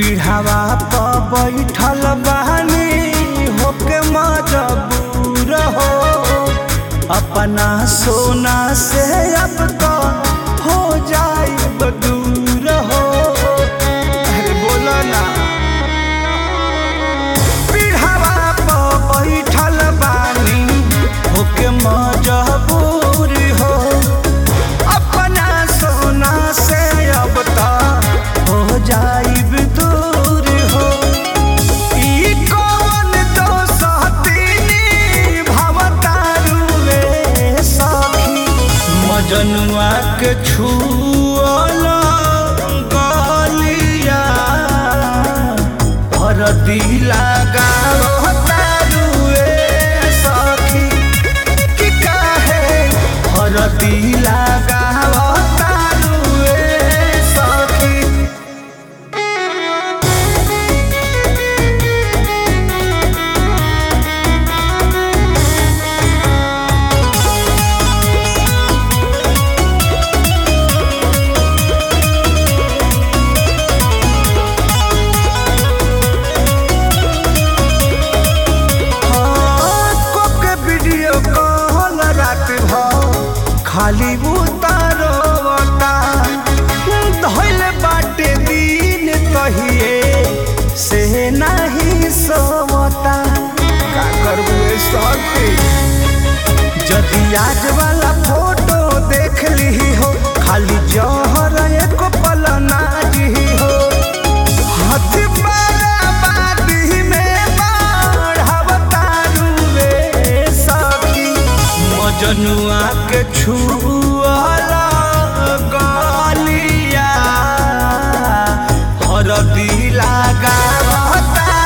पीढ़ावा प बैठल बानी होके मजबूर हो अपना सोना से अब तो हो जाए दूर हो अरे बोलो ना पीढ़ावा प बैठल बानी होके मजबूर हो अपना सोना से अब तो हो जाइब दूर हो ई कौन दोसतीनी भवतारुए सखी मजनुआ के छुअल गलिया हरदी लगावतारुए सखी कि काहे हरदी लगावतारुए सखी के वीडियो कॉल रात भ खाली उतारोता धइल बाटे दिन कहिए से नहीं सोवता का करबू ए सखी जदि आज वाला फोटो देख ली हो खाली जहर एक पल नाजी हो हाथ बाराबादी में बढ़ावतारुए सखी मजनुआ के छुअला गलिया हरदी लगावतारुए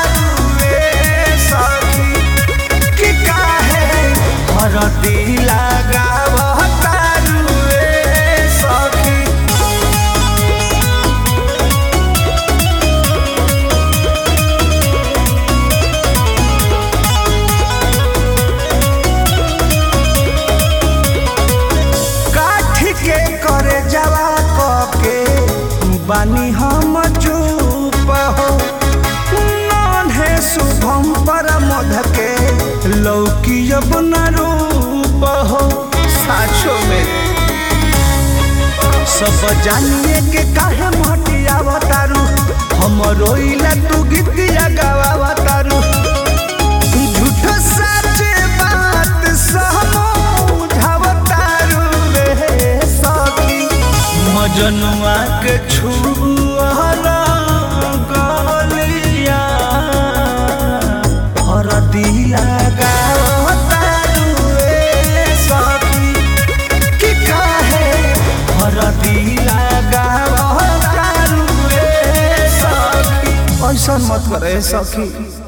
सखी कि काहे हरदी लगावतारुए सखी काठी के करे जवा के बानी हम चुप हो नन्हे शुभम पर मध के लौकी अब न रूप हो साचो में सब जानिए के काहे मटिया बतारू हम रोइला तू गीतिया गावा झूठ सच बात समझावतारू रे सखी मजनुआ के छुअला गलिया हरदिया गावतारू रे सखी कि काहे हरदिया गावतारू रे सखी ऐसा मत करे सखी